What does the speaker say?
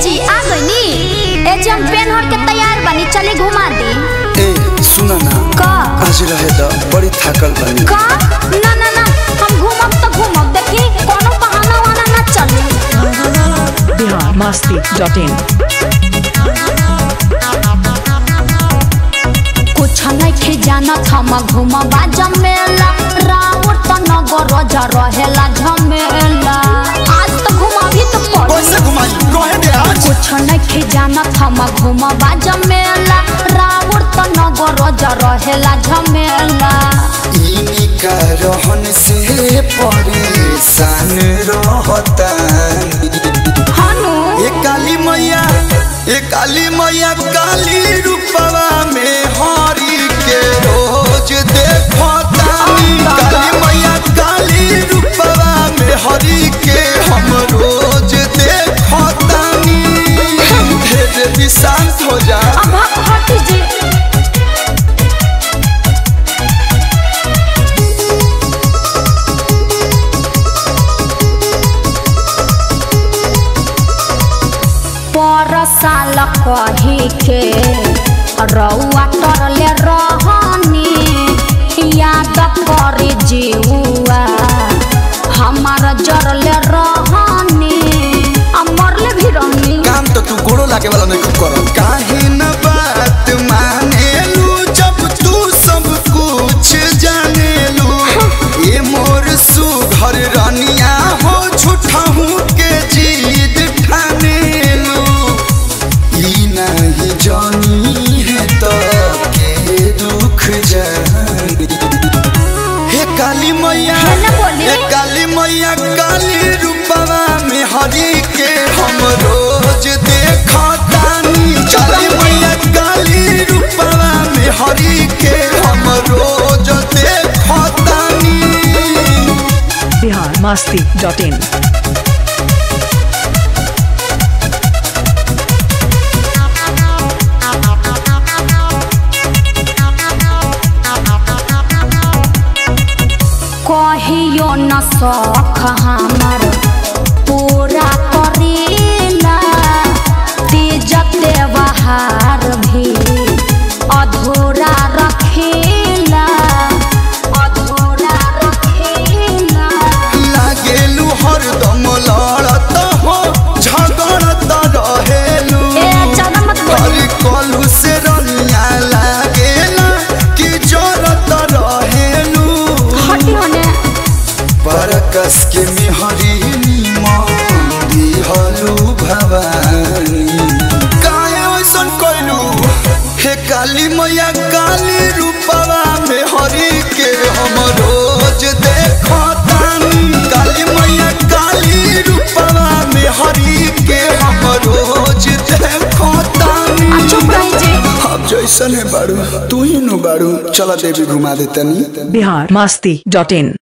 जी आ गईनी ए जी हम पेन हट के तैयार बनी चले घुमा दी ए सुना ना का आज रहे द बड़ी थकल बानी का ना ना ना हम घूमब तो घूमब देखी कोनो बहाना वाना ना चली बिहार मस्ती डॉट इन कुछ नहीं खे जाना हम घूमबा जमेला रावत नगर जा रहेला झमेला आज तो घुमाबी तो पड़ी कैसे घुमाई कहे दे आज कुछ नहीं खे जाना हम घूमबा जमेला रावत नगर जा रहेला झमेला इनका रहन से परेशान रहता हनु ए काली मैया ए काली मैया काली रूपवा में हरी के रोज देखतानी काली मैया काली रूपवा में हरी के हम रोज देखतानी हे देवी शांत हो जा अब हट जी पर साल कही के रउआ तरले रहनी याद करे जीवा हमार जरले रहनी आ मरले भी रहनी काम तो तू गोड़ो लागे वाला नहीं कर काहे न बात मानेलू जब तू सब कुछ जानेलू ये मोर सुघर रनिया हो झूठा हूँ के जीद ठानेलू ई नहीं जानी है तो के दुख जानी हे काली मैया है ना बोली? हे काली मैया काली रूपवा में हरी के हम रोज देखतानी काली मैया काली रूपवा में हरी के हम रोज देखतानी बिहार मस्ती डॉट इन कहियो न सख हमर पूरा करेला तेज त्योहार भी अधूरा रखेला अधूरा रखेला लागेलू हरदम लड़त हो झगड़त रहेलू ए ज्यादा मत बोली हर कलू से रनिया लागेला कि जरत रहेलू हटी होने परकस के मिहरी नीमंदी हलू भवानी काहे ऐसन कइलू हे काली मैया काली रूपवा में हरी के हम रोज देखतानी काली मैया काली रूपवा में हरी के हम रोज देखतानी आ चुप रही जी अब जैसन है बाड़ू तू ही नु बाड़ू चला देवी घुमा देतनी बिहार मस्ती डॉट इन